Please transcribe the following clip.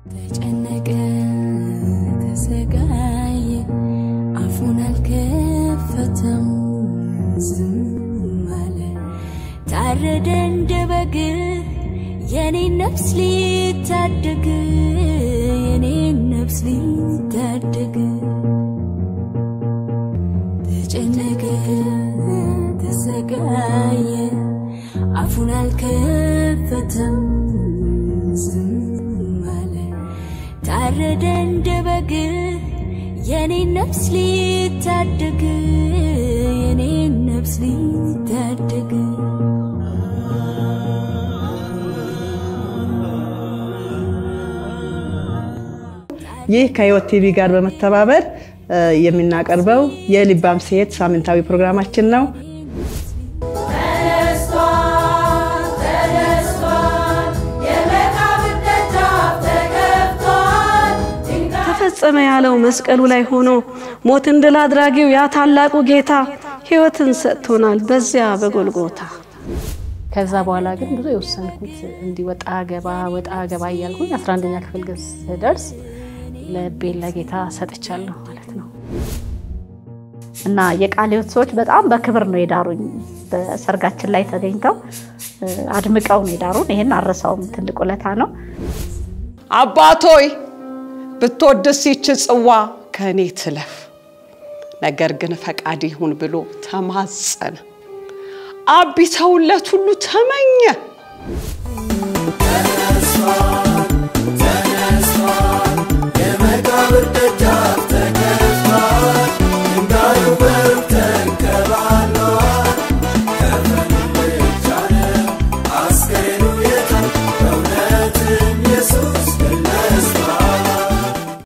ተጨነቀ፣ ተሰቃየ፣ አፉን አልከፈተም፣ ዝም አለ። ታረደ እንደ በግ የኔን ነፍስ ሊታደግ የኔን ነፍስ ሊታደግ ተጨነቀ፣ ተሰቃየ፣ አፉን አልከፈተም፣ ዝም አለ። ታረደ እንደ በግ የኔን ነፍስ ሊታደግ የኔን ነፍስ ሊታደግ ይህ ከህይወት ቲቪ ጋር በመተባበር የምናቀርበው የልባም ሴት ሳምንታዊ ፕሮግራማችን ነው። ተፈጸመ ያለው መስቀሉ ላይ ሆኖ ሞትን ድል አድራጊው ያ ታላቁ ጌታ ህይወትን ሰጥቶናል በዚያ በጎልጎታ። ከዛ በኋላ ግን ብዙ የወሰንኩት እንዲህ ወጣ ገባ ወጣ ገባ እያልኩኝ 11ኛ ክፍል ግን ስደርስ ልቤን ለጌታ ሰጥቻለሁ ማለት ነው። እና የቃለ ሕይወት ሰዎች በጣም በክብር ነው የዳሩኝ። በሰርጋችን ላይ ተገኝተው አድምቀው ነው የዳሩን። ይሄን አረሳውም፣ ትልቅ ውለታ ነው። አባቶይ ብትወድስ ይች ጽዋ ከእኔ ትለፍ፣ ነገር ግን ፈቃድ ይሁን ብሎ ተማጸነ። አብ ቢተውለት ሁሉ ተመኘ።